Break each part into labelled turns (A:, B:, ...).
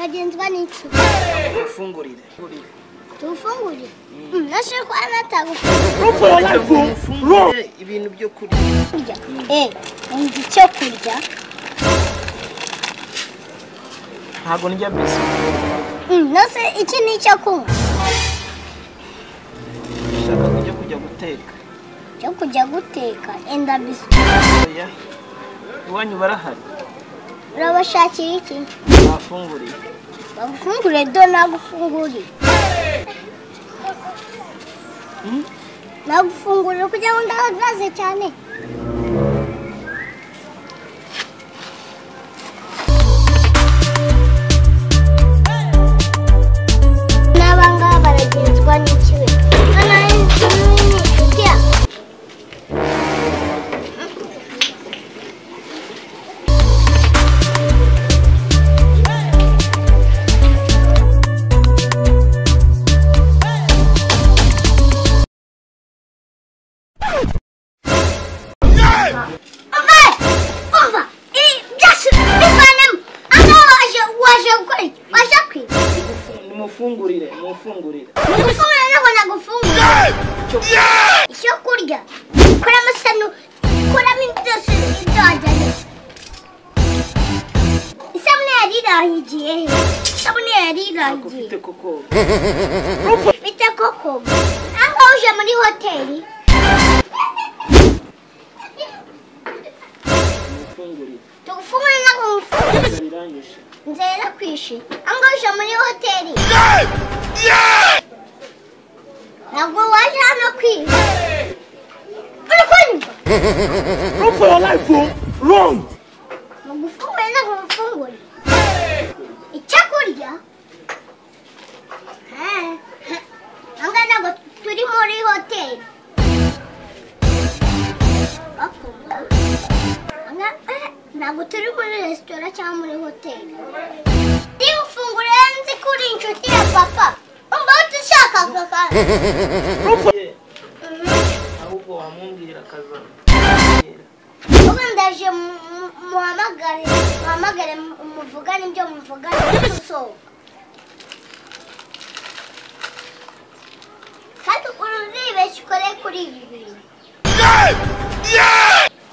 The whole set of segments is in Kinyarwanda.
A: nshinzwe n'iki
B: Mufungurire.
A: tuwufungurire nashe ko anatagufa
B: Mufungurire ibintu byo kurya.
A: kurya eh wumva icyo kurya
B: Ntabwo ndya biswi.
A: Mm, nase iki ni icyo kunywa
B: Ndashaka kujya kujya guteka.
A: cyo kujya guteka enda biswi
B: Oya. Iwanyu barahari.
A: urabashakira iki
B: Bafunguriye.
A: bagufungure do nagufungurire
B: Mm?
A: nagufungurire kugira ngo ndahagaze cyane n'abangaba baragenzwa n'ikibi
B: Mufungurire. Mufungurire.
A: Nagufungura ntabwo nagufungura. Icyo kurya. Kuramo sano. Kuramo byose ibyo wajyanye. Isabune yari irahigiye he? Isabune yari
B: Ntabwo
A: irahigiye.
B: ufite koko.
A: Bite koko. Aho uje muri hoteli.
B: Mufungurire.
A: Tugufungura ntabwo ngufungura.
B: Birangije.
A: Nzera kwishi. Aho uje muri hoteli. Ntabwo waje hano kwiba. Uri kunywa.
C: Run for your life, oh! Run!
A: Mugufungure ntabwo mufungure. Icyo kurya? Anga ntabwo turi muri hoteli. Bakoma. Anga eh, ntabwo turi muri resitora cyangwa muri hoteli. Niba ufungura nzi ko uri inshuti ya papa. Umva udushaka kaka.
B: Ye, Ahubwo wamubwira akazana.
A: Ubu ndaje mu- mu- muhamagare muhamagare mu- muvugane ibyo muvugane so kandi ururibeshya ukore kuri ibi bintu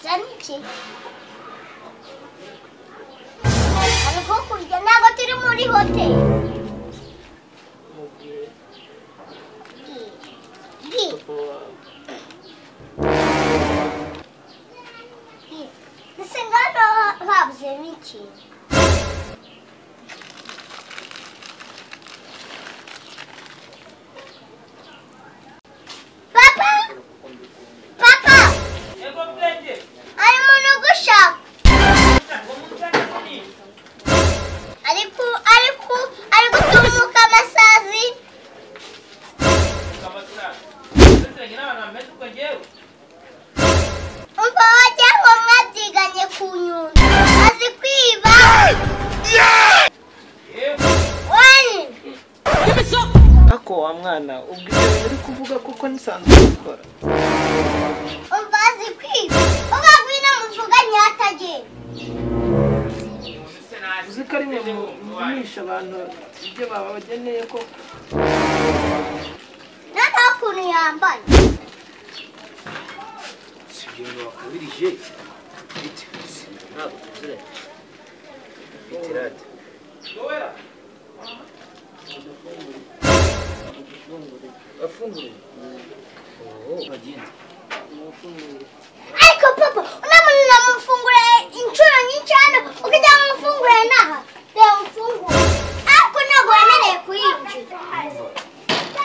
A: zana iki hari ko kurya ntabwo turi muri hoteli
B: Mubwire
A: Bwira, bwira.
B: papa wawe.
A: Ese ngano habuze n'iki papa papa hari umuntu ugushaka ariko ariko ari gutumuka amasazi umva wagira ngo mwabyiganye ku nyundo azi kwiba wani
B: Ako wa mwana ubwo ibyo uri kuvuga koko nisanzwe gukora.
A: umva azi kwiba ugagwina muvuganye hatagenda
B: uzi ko ari mwe mugumisha abantu ibyo babageneye ko
A: noneho ukuntu yambaye
D: si ibintu wakubirije bite si ibintu ntabwo tuziranye biterate bafungure oho bagenda
A: ariko papa uriya muntu namufungure inshuro nyinshi hano ukajya mufungure n'aha reba mufungure ariko ntabwo wemerewe kuyinjira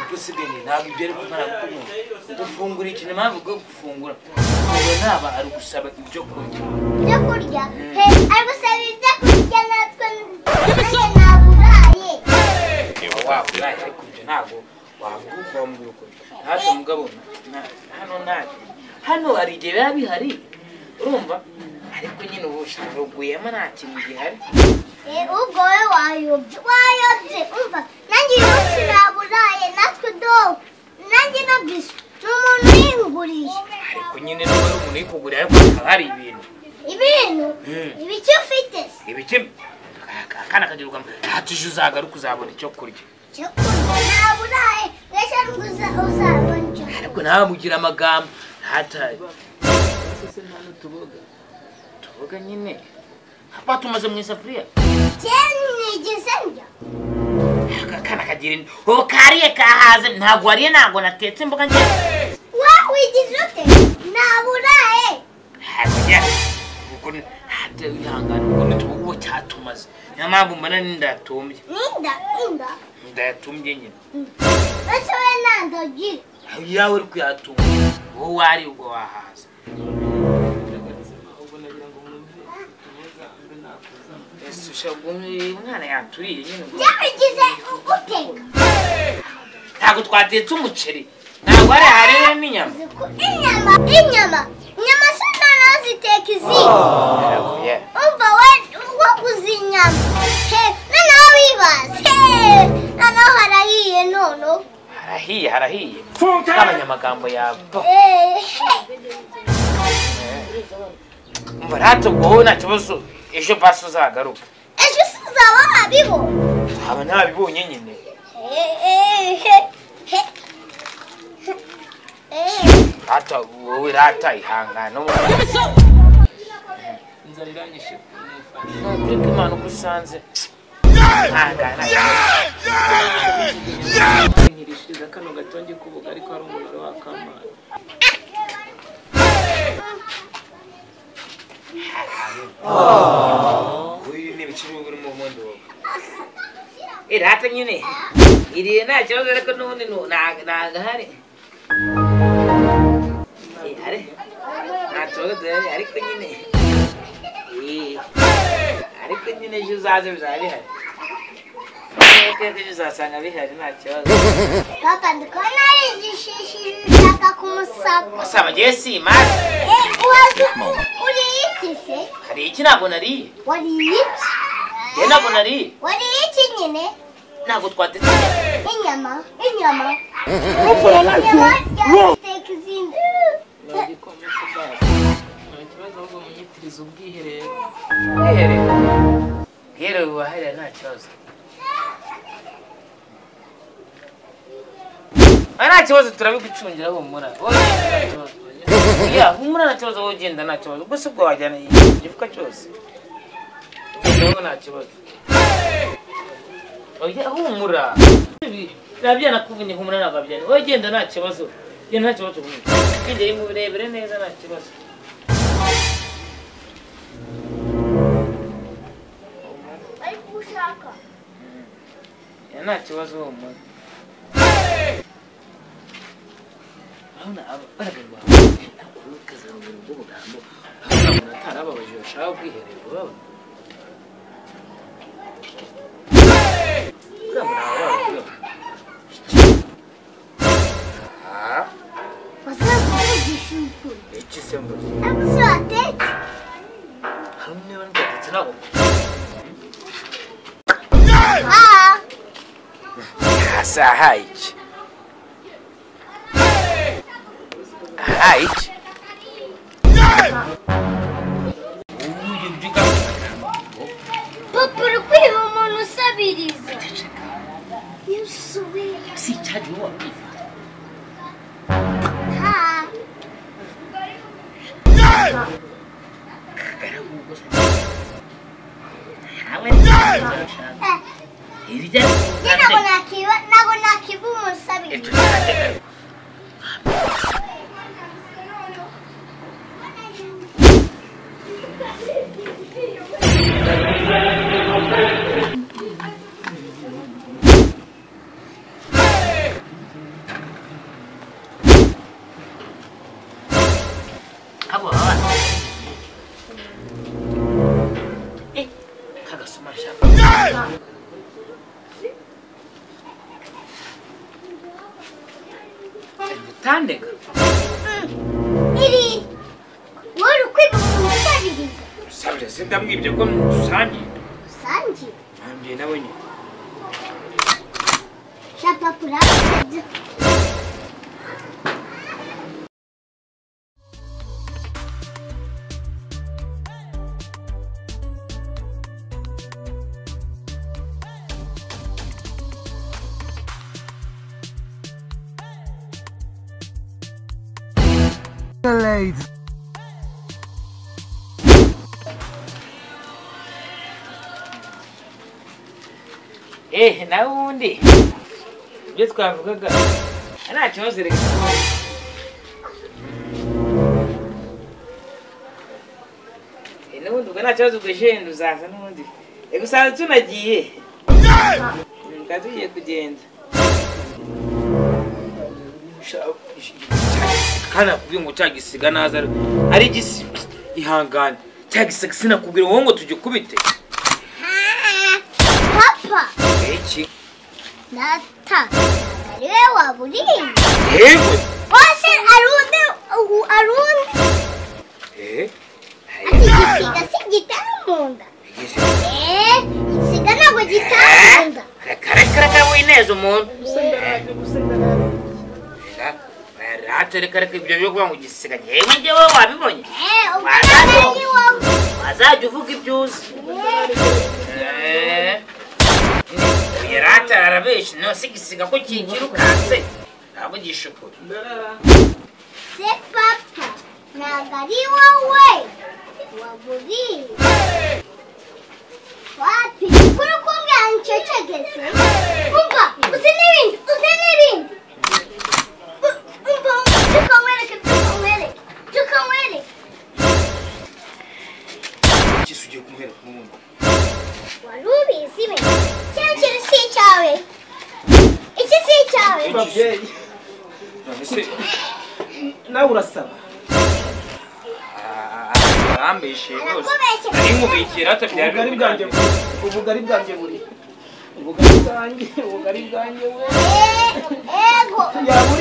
D: gusiganye ntabwo ibyo ari kumara kumwe gufungura ikintu mpamvu bwo gufungura gufungura ntaba ari gusaba ibyo kurya
A: ibyo kurya he ari gusaba ibyo kurya natwe nanjye naburaye
D: niba waburaye ariko ibyo ntabwo wavuga uko wambwira ukuri natwe mugabo na- hano ntabwo hano hari igihe biba bihari urumva ariko nyine ubu sharuguyemo nta kintu gihari
A: Eh, ubwo wowe wayobye wayobye umva nanjye uyu munsi naburaye natwe dobo nanjye na biswi ni umuntu uyinguriye
D: ariko nyine niba ari umuntu uyikugurira ariko hakaba hari ibintu
A: ibintu
D: Mm.
A: ibiki ufite se
D: ibiki akana kagira ugama ati ejo uzagaruka uzabona icyo kurya
A: cyo kurya ntabwo uraye mbese ngo uza- uzabone icyo kurya
D: ariko ntamugira amagambo ntataye
B: se nta n'utuboga
D: tuvuga nyine batumaze mu isafuriya
A: cyane nigeze njya
D: aka kana kagira in- ho kariye kahaze ntabwo wariye ntabwo natetse imboga njyewe
A: wa wigize ute ntabwo uraye
D: hakurya ubwo ni- hata wihangana ubwo nituvuga uwo cyatumaze niyo mpamvu mbona n'indatumbye
A: ninda inda
D: ndayatumbye nyine
A: mbese we nandogire
D: yawe uri kuyatunga wowe wari ubwo wahaza ese ushabwa umwana yaturiye nyine ubwo
A: byabigize uteka
D: ntabwo twatetse umuceri ntabwo hari hariho n'inyama
A: Ku inyama inyama inyama se ntanaziteka izindi umva we waguze inyama he noneho wibaze he noneho harahiye noneho
D: harahiye harahiye
C: Funke!
D: abanyamagambo yawe
A: Eh, he.
D: umva ntatubwo wowe nta kibazo ejo pasi uzagaruka
A: ejo se uzaba wabibona
D: aba ntabibonye nyine
A: Eh, eh, he. He. Eh.
D: rata wowe rata ihangana
B: inzara iranyishe nifashe
D: nukuri ko imana uko usanze ihangana
B: nkirishiriza kano gatonge k'ubuga ariko hari umunara w'akamazi
D: uyu ni ibicuruzwa urimo ubundi wowe irata nyine iriye nta kibazo ariko n'ubundi nu- nta- ntago hari Eh, hari nta kibazo duhari ariko nyine Eh, ariko nyine ejo uzaze bizaba bihari Eh, ok, ejo uzasanga bihari nta kibazo
A: papa ndikubona ari igishishi bishaka kumusaka
D: asaba ngewe simaze
A: Eh, uhaze uriye iki se
D: hari iki ntabwo nariye
A: wariye iki
D: ngewe ntabwo nariye
A: wariye iki nyine
D: ntabwo twatetse inyama.
A: inyama inyama
C: Run for your life,
A: inyama
C: oh! Run!
A: ryaziteka izindi
B: nta gikoma cy'ubwato nta kibazo ahubwo munyitiriza ubwiherero
D: Bwiherero. Bwiherero buba hariya nta kibazo. Ah, nta kibazo turabigucungira humura Wowe nta kibazo. Ya, humura nta kibazo wowe ugenda nta kibazo gusa ubwo wajyana igifuka cyose wowe nta kibazo oya humura nabyana kuvuna humura ntabwo abyana wowe genda nta kibazo genda nta kibazo humura kwigera imurebere neza nta kibazo
A: bari kugushaka
D: Ya, nta kibazo humura urabona abagaraga rwawe bakazamura ubwo bugambo bakazamura atarababaje bashaka kwiherera urabona urabona abababajwe
A: bazakuvugisha ukuri
D: iki se mbona
A: ariko se watetse
D: hari umwe bari kwatetse nabo
A: ah
D: hasi ahaye iki ahaye iki uyu ndiga
A: papa uri kwiba umuntu usabiriza iyo usubiye
D: si icyagiye wabwifata
A: ha
D: ntawe ntawe
A: eh
D: hirya
A: njye ntabwo nakiba ntabwo nakiba umuntu usabiriza
D: abo baba eh kagasoma shaka utandega
A: iri wowe uri kwiba umuntu usabiriza
D: sabira sindamwibye ko dusangiye
A: usangiye
D: nambye nawe nyine
A: Chapa por ácido.
C: late.
D: ehe nawe ubundi ibyo twavugaga nta kibazo reka tubaho. Eh, n'ubundi ubwo nta kibazo ubwo jenda uzaza n'ubundi reka usanze tunagiye Mm, twari tugiye kugenda Sha- kana kubwira ngo cya gisiga naza ari- ari igisi ihangane cya gisiga sinakubwira wowe ngo tujye ukubite
A: papa
D: iki
A: data ari we waburiye
D: yewe
A: wose arundi ubu arundi
D: Eh,
A: ati igisiga si gitaha mu nda
D: igisi-
A: eee igisiga ntabwo gitaha mu nda
D: Reka reka wineza umuntu
B: Usendaraje, usendaraje.
D: reka reka reka ibyo byo kuvuga ngo igisiga yewe njyewe wabibonye
A: eee ubwo ntabwo ari wowe
D: wazajya uvuga ibyo uzi Eh. yarata arabeshya nose igisiga ko kigirukanse ntabwo gishukura
B: Ndarara.
A: se papa ntabwo ari wowe waburiye wapi kuri kumbwira ncecegeze umva uzi n'ibindi uzi n'ibindi U- umva tukamwereke tukamwereke tukamwereke
D: kisi ugiye kumuhereka umubundo
A: wari ubizi we kino kintu si icyawe iki si icyawe
B: Babyeyi, nawe urasaba.
D: arambeshiye rwose
A: Arakubeshya.
D: ari nkubikira rata byari
B: Ubugari bwanjye
D: bikujyanye.
B: buri. Ubugari bwanjye buri. Ubugari bwanjye, ubugari bwanjye we.
A: Eh, ego
B: Yaba